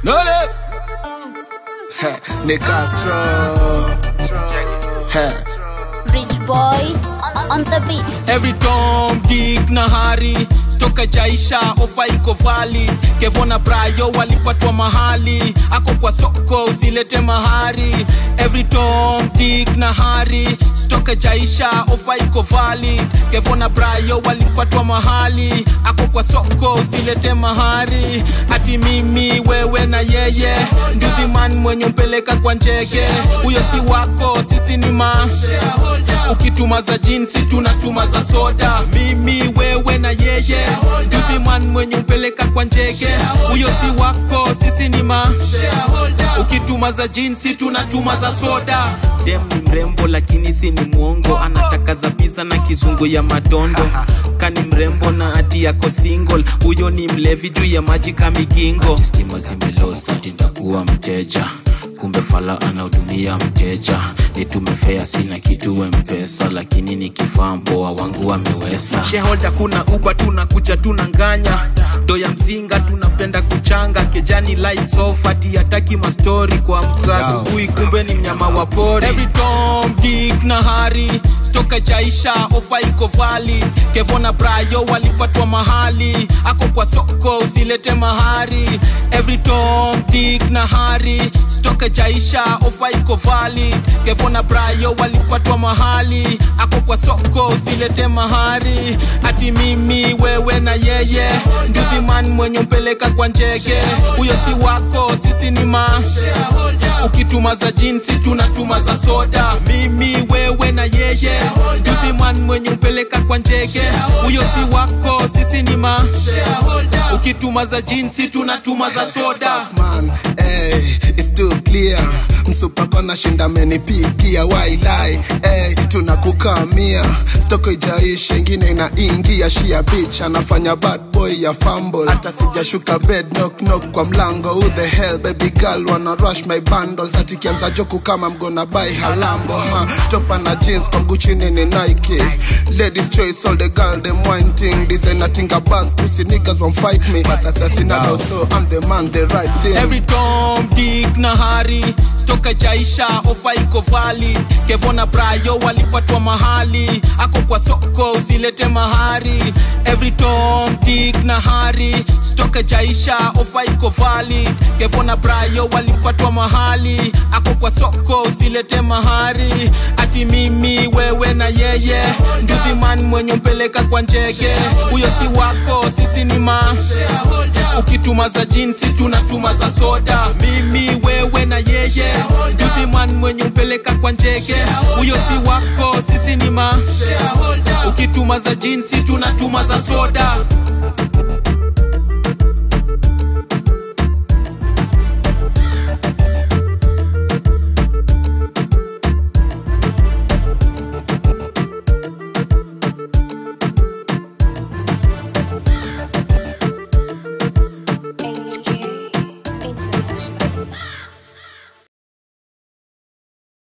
Notice. Ni Castro. Hey. Rich boy on, on the beat. Every Tom, Dick na Harry stoka jaisha ofa iko vali kevona brayo walipatwa mahali ako kwa soko usilete mahari Every Tom, Dick na Harry stoka jaisha ofa iko vali kevona brayo walipatwa mahali ako kwa soko usilete mahari ati mimi wewe na yeye ndudhiman mwenye mpeleka kwa njege huyo si wako sisi ni ma ukituma za jinsi tunatuma za soda mimi wewe na yeye ndudhiman mwenye mpeleka kwa njege huyo si wako sisi ni ma ukituma za jinsi tunatuma za soda dem ni mrembo lakini si ni mwongo anataka za pisa na kizungu ya madondo kani mrembo na ati yako single huyo ni mlevi juu ya maji kamigingo stima zimelosa tindakuwa mteja kumbe fala anahudumia mteja nitumefea sina kitu mpesa lakini nikifaa mboa wangu wamewesa shareholder kuna uba tunakuja tunanganya do ya mzinga tunapenda kuchanga kejani lights off ati hataki mastori kwa mka asubuhi kumbe ni mnyama wa pori Every Tom, Dick na Harry stoka jaisha ofa iko vali kevona brayo walipatwa mahali ako kwa soko usilete mahari Every Tom, Dick na Harry stoka jaisha ofa iko vali kevona brayo walipatwa mahali ako kwa soko usilete mahari ati mimi wewe na yeye ndudhiman mwenye mpeleka kwa njege huyo si wako sisi ni ma ukituma za jinsi tunatuma za soda mimi wewe na yeye ndudhiman mwenye mpeleka kwa njege huyo si wako sisi ni ma ukituma za jinsi tunatuma za soda Man, hey, it's too clear msupako na shinda menipigia wailai hey, tunakukamia stoko ijaisha ingine inaingia shia bich anafanya bad boy ya fumble hata sijashuka bed knock knock kwa mlango who the hell baby girl wanna rush my bundles ati kianza joku kama mgona bai halambo ha topa na jeans kwa mguu chini ni Nike ladies choice all the girl them wanting designer tinga buzz pussy niggas won't fight me but assassinado no. so I'm the man the right thing Every Tom, Dick na Harry stoka jaisha ofa iko vali kevona brayo walipatwa mahali ako kwa soko usilete mahari Every Tom, Dick na Harry stoka jaisha ofa iko vali kevona brayo walipatwa mahali ako kwa soko usilete mahari ati mimi wewe na yeye ndudhiman mwenye mpeleka kwa njege huyo si wako sisi ni ma ukituma za jinsi tunatuma za soda mimi wewe na yeye ndudhiman mwenye mpeleka kwa njege huyo si wako sisi ni ma ukituma za jinsi tunatuma za soda